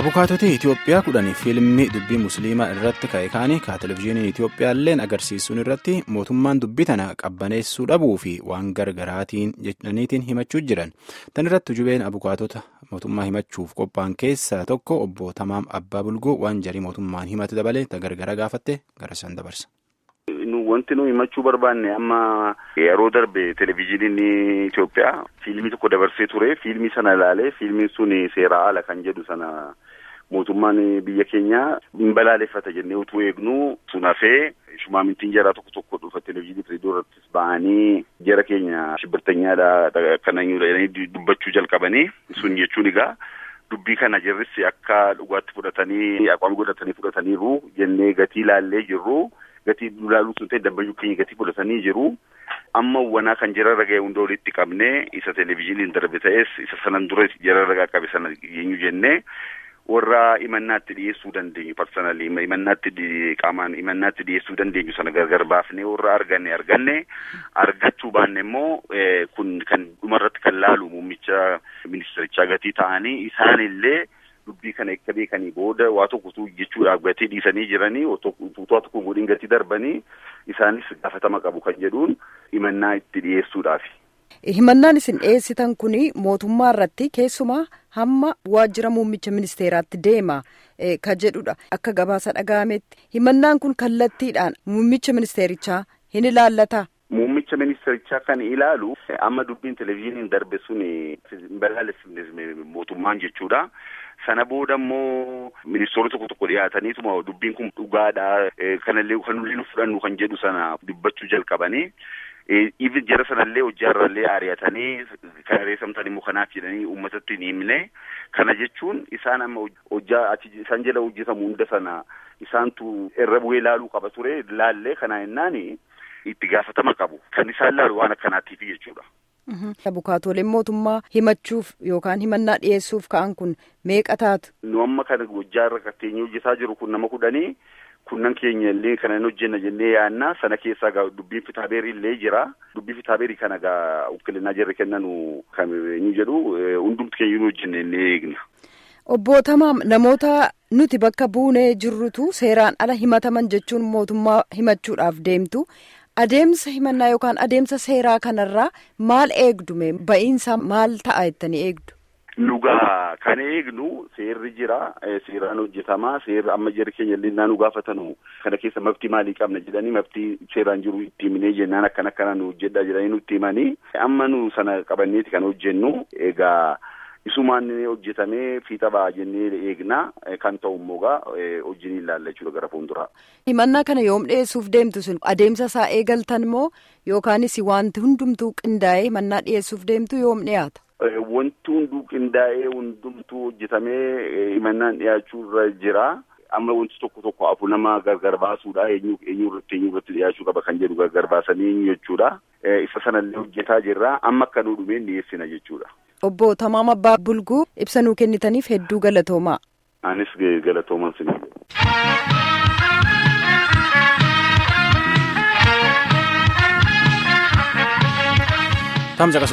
Abukaatotee Itoophiyaa kudhanii fiilmii dubbii musliimaa irratti ka'e kaanii ka televizyiiniin Itoophiyaalleen agarsiisuun irratti mootummaan dubbii tana qabbaneessuu dhabuu fi waan gargaraatiin jedhaniitiin himachuu jiran. Tan irratti jubeen abukaatota mootummaa himachuuf qophaa'an keessaa tokko obbo Tamaam Abbaa Bulgoo waan jarii mootummaan himatu dabalee gargara gaafatte gara isaan dabarsa. Wanti nuyi himachuu barbaanne amma yeroo darbe televizyiiniin Itoophiyaa fiilmii tokko dabarsee ture. Fiilmii sana ilaalee fiilmiin sun seeraa ala kan jedhu sana mootummaan biyya keenyaa hin balaaleffata jennee utuu eegnu sun hafee shumaamintiin jaraa tokko tokko dhufa televizyiinii firidoo irrattis ba'anii jara keenya shibbirtanyaadha kana jedhanii dubbachuu jalqabanii sun jechuun egaa. Dubbii kana jirris akka dhugaatti fudhatanii aqwaam godhatanii fudhataniiru jennee gatii ilaallee jirru. Gatii ilaaluu sun ta'e dabbayyuu keenya gatii fudhatanii jiru. Amma wanaa kan jararra ga'e hunda walitti qabnee isa televizyiiniin darbe ta'es isa sanan dura jararra qabe sana eenyu jennee warra imannaatti dhiyeessuu dandeenyu parsanalii imannaatti qaamaan imannaatti dhiyeessuu dandeenyu sana gargar baafnee warra arganne arganne argachuu baanne immoo kun kan dhumarratti kan laalu muummicha ministirichaa gatii ta'anii isaanillee. Dubbii kana akka beekanii booda waa tokkotu jechuudhaaf gatii dhiisanii jiranii utuu tokko godhin gatii darbanii isaanis gaafatama qabu kan jedhuun himannaa itti dhiyeessuudhaafi. Himannaan isin dhiyeessitan kun mootummaa irratti keessumaa hamma waajjira muummicha ministeeraatti deema kan jedhudha. Akka gabaasa dhaga'ametti himannaan kun kallattiidhaan muummicha ministeerichaa hin ilaallata. Muummicha ministeerichaa kan ilaalu amma dubbiin televizyiiniin darbe sun balaaleffamne mootummaan jechuudha. Sana booda immoo ministeerota tokko tokko dhiyaataniituma dubbiin kun dhugaadha. Kanallee kan nuyi fudhannu kan jedhu sana dubbachuu jalqabanii. Ifi jara sanallee hojjaarrallee ari'atanii kan reessamtan immoo kanaaf jedhanii uummatatti hin himne. Kana jechuun isaan amma hojjaa isaan jala hojjetamu hunda sana isaantu irra bu'ee ilaaluu qaba ture. Laallee kana jennaan itti gaafatama qabu. Kan isaan laalu waan akkanaatiif jechuudha. Abukaatooleen mootummaa himachuuf yookaan himannaa dhiyeessuuf ka'an kun meeqa taatu? Nu amma kana hojjaarra katteenyee hojjetaa jiru kun nama kudhanii kunnan keenya illee kana hin hojjenna jennee yaanna sana keessaa gaa dubbiin fitaabeerii illee jira. Dubbii fitaabeerii kana gaa ukkilinaa jarri kennanu kan eenyu jedhu hundumti keenya hin hojjenne illee eegna. Obbo Tamaam namoota nuti bakka buunee jirrutu seeraan ala himataman jechuun mootummaa himachuudhaaf deemtu. Adeemsa himannaa yookaan adeemsa seeraa kanarraa maal eegdume ba'iinsa maal ta'a jettanii eegdu? Nugaa kan eegnu seerri jira seeraan hojjetamaa seerri amma jarri keenya illee naannoo gaafatanu kana keessa maftii maalii qabna jedhanii maftii seeraan jiru itti himnee jennaan akkana akkana nu hojjedha jedhanii nutti himanii amma nu sana qabanneeti kan hojjennu egaa. Isumaan hojjetamee fiixa ba'a jennee eegna kan ta'u immoo gaa hojii ilaalla jechuudha gara fuulduraa. Himannaa kana yoom dhiyeessuuf deemtu sun adeemsa isaa eegaltan moo yookaanis wanti hundumtuu qindaa'ee himannaa dhiyeessuuf deemtu yoom dhiyaata? Wanti hunduu qindaa'ee hundumtuu hojjetamee himannaan dhiyaachuu irra jira. Amma wanti tokko tokko afur nama gargar baasuudha eenyu eenyu irratti eenyu irratti dhiyaachuu qaba kan jedhu gargar baasanii eenyu jechuudha. Isa sanallee hojjetaa jirra amma akka nu dhumeen dhiyeessina jechuudha. Obbo Tamaam Abbaa Bulguu ibsa nuu kennitaniif hedduu galatoomaa. Anis galatooman sinii.